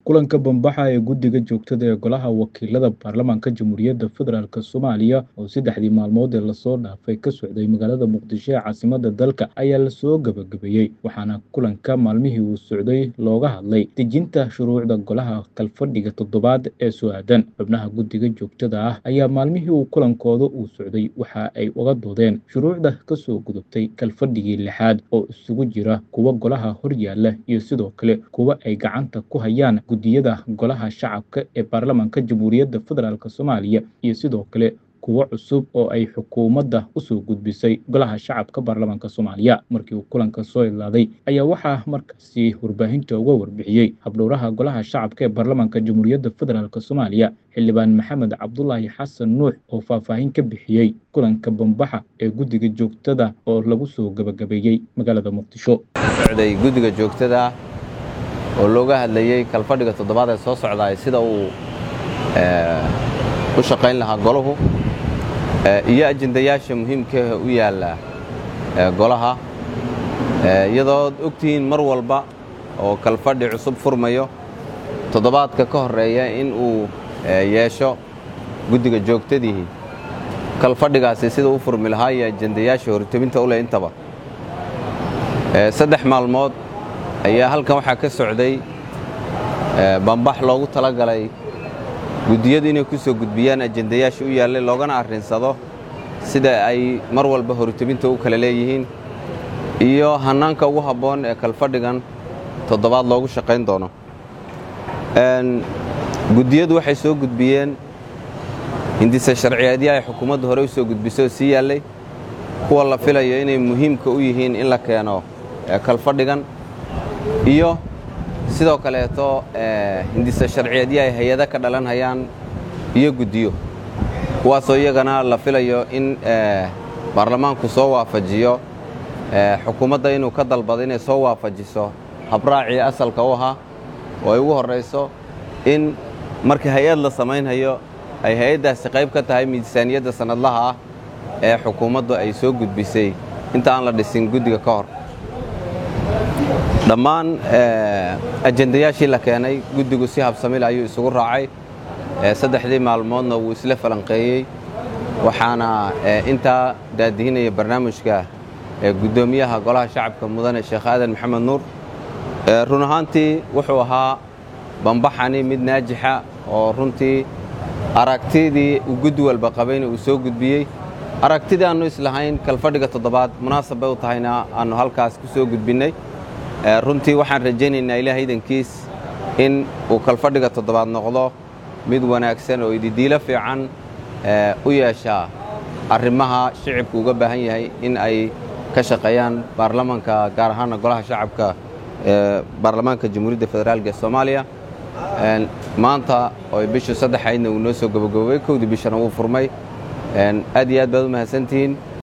kulanka bambaxa ee guddiga joogtada ee golaha wakiilada baarlamaanka jamhuuriyadda federaalk soomaaliya oo saddexdii maalmood ee lasoo dhaafay ka socday magaalada muqdisho ee caasimada dalka ayaa lasoo gabagabeeyey waxaana kulanka maalmihii uu socday looga hadlay dejinta shuruucda golaha kalfadhiga toddobaad ee soo-aadan xubnaha guddiga joogtada ah ayaa maalmihii uu kulankooda uu socday waxa ay uga doodeen shuruucda kasoo gudubtay kalfadhigii lixaad oo isugu jira kuwa golaha horyaala iyo sidoo kale kuwa ay gacanta ku hayaan guddiyada golaha shacabka ee baarlamaanka jamhuuriyadda federaalk soomaaliya iyo sidoo kale kuwo cusub oo ay xukuumadda usoo gudbisay golaha shacabka baarlamaanka soomaaliya markii uu kulanka soo idlaaday ayaa waxaa markaasi warbaahinta uga warbixiyey habdhowraha golaha shacabka ee baarlamaanka jamhuuriyadda federaalk soomaaliya xildhibaan maxamed cabdulaahi xasan nuux oo faahfaahin ka bixiyey kulanka bambaxa ee guddiga joogtada oo lagu soo gabagabeeyey magaalada muqdisho socday guddiga joogtada oo looga hadlayey kalfadhiga toddobaad ee soo socdaay sida uu u shaqayn lahaa golahu iyo ajendayaasha muhiimkaah u yaalla golaha iyadood ogtihiin mar walba oo kalfadhi cusub furmayo toddobaadka ka horreeya in uu yeesho guddiga joogtadii kalfadhigaasi sida u furmi lahaa iyo ajendayaasha hortebinta u leh intaba saddex maalmood ayaa halkan waxaa ka socday bambax loogu talagalay guddiyadu inay ku soo gudbiyaan ajendayaasha u yaallay loogana arrinsado sida ay mar walba hortebinta u kala leeyihiin iyo hannaanka ugu habboon ee kalfadhigan toddobaad loogu shaqayn doono guddiyadu waxay soo gudbiyeen hindise sharciyeedya ay xukuumadda hore u soo gudbisay oo sii yaallay kuwa la filayo inay muhiimka u yihiin in la keeno kalfadhigan iyo sidoo kaleeto hindise sharciyeedya ay hay-ada ka dhalan hayaan iyo guddiyo kuwaasoo iyagana la filayo in baarlamaanku soo waafajiyo xukuumadda inuu ka dalbado inay soo waafajiso habraacii asalka u ahaa oo ay ugu horrayso in marka hay-ad la samaynhayo ay hay-addaasi qayb ka tahay miisaaniyadda sannadlaha ah ee xukuumaddu ay soo gudbisay inta aan la dhisin guddiga ka hor dhammaan ajendayaashii la keenay guddigu si habsamil ayuu isugu raacay saddexdii maalmoodna wuu isla falanqeeyey waxaana intaa daadihinaya barnaamijka guddoomiyaha golaha shacabka mudane sheekh aadan maxamed nuur run ahaantii wuxuu ahaa bambaxani mid naajixa oo runtii aragtidii uu guddi walba qabayna uu soo gudbiyey aragtidii aannu islahayn kalfadhiga toddobaad munaasab bay u tahayna aannu halkaas ku soo gudbinnay runtii waxaan rajaynaynaa ilaah idankiis in uu kalfadhiga toddobaad noqdo mid wanaagsan oo ididiilo fiican u yeeshaa arrimaha shicibku uga baahan yahay in ay ka shaqeeyaan baarlamaanka gaar ahaana golaha shacabka ee baarlamaanka jamhuuriyadda federaalk ee soomaaliya maanta oo bishu saddexaydna uu noo soo gabagaboobay kowdii bishana wuu furmay aad iyo aad baad u mahadsantihiin